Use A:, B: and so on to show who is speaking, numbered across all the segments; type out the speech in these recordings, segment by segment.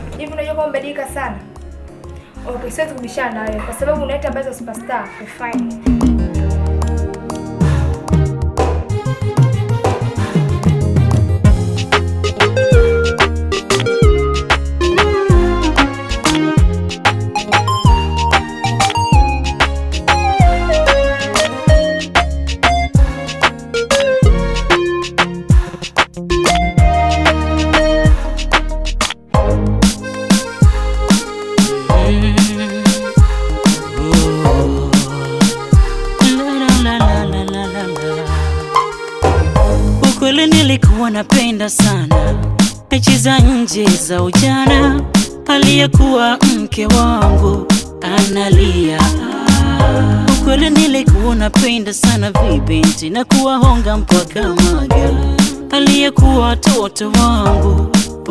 A: Hivi unajua kwamba umebadilika sana? Okay, siwezi kubishana na wewe kwa sababu unaita habari za superstar. Fine.
B: Ukweli nilikuwa napenda sana mechi za nje za ujana, aliyekuwa mke wangu analia. Ukweli nilikuwa napenda sana vibinti na kuwahonga mpaka maga, aliyekuwa watoto wangu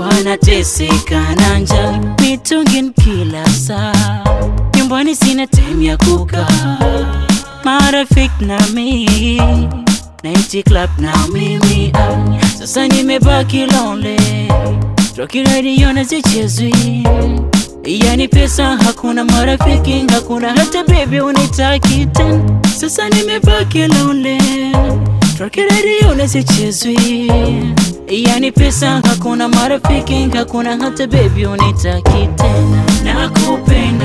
B: wanateseka na njaa, mitungin kila saa, nyumbani sina time ya kukaa, marafiki na mimi Night club na mimi ah, sasa nimebaki lonely Rocky radio na zichezwi Yani pesa hakuna marafiki hakuna hata baby unitaki tena Sasa nimebaki lonely Rocky radio na zichezwi Yani pesa hakuna marafiki hakuna hata baby unitaki tena Nakupenda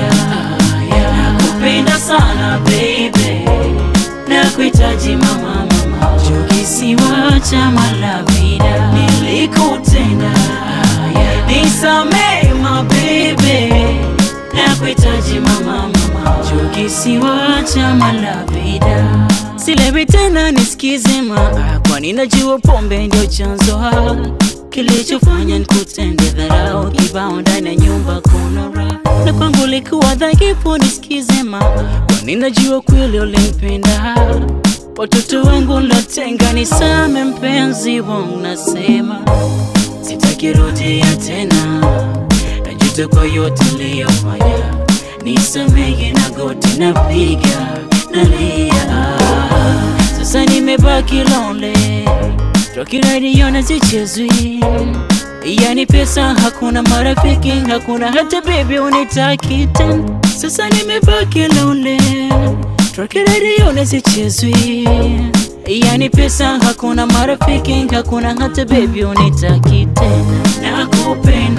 B: yeah. Nakupenda sana baby Nakuhitaji mama mama Juu kisiwa cha malavida Nilikutenda yeah. Nisamee my baby Nakuhitaji mama mama Juu kisiwa cha malavida Silewi tena nisikize maa Kwani najua pombe ndio chanzo ha Kilichofanya nikutende dharau Kibao ndani ya nyumba kuna raha Na kwangu likuwa dhaifu nisikize maa Kwani najua kweli ulimpenda Watoto wangu latenga nisame mpenzi wangu nasema Sitaki rudia tena Najuta kwa yote niliyofanya Nisamehe na goti napiga nalia Sasa nimebaki lonely Rocky radio na zichezwi Yani pesa hakuna marafiki hakuna hata baby unitaki tena Sasa nimebaki lonely Rocky radio na zichezwi Yani pesa hakuna marafiki hakuna hata baby unitaki tena Nakupenda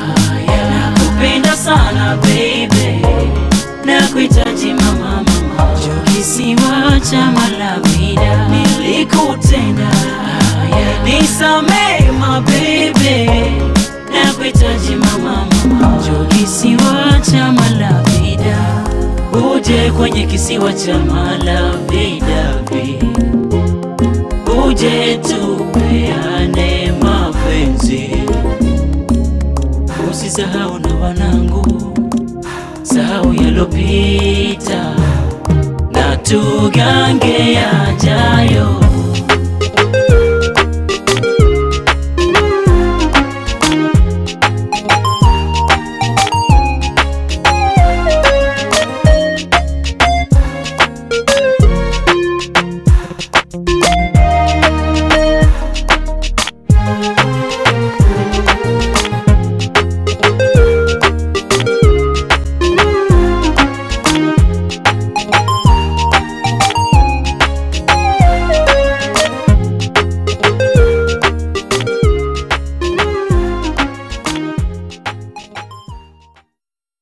B: yeah. Nakupenda sana baby Nakuhitaji mama mama Juu kisiwa cha malavida Nilikutenda yeah. Nisamee my baby Nakuhitaji mama mama Juu kisiwa cha malavida Uje kwenye kisiwa cha malavida babe. Uje tupeane mapenzi Usisahau na wanangu Sahau yalopita Na tugange yajayo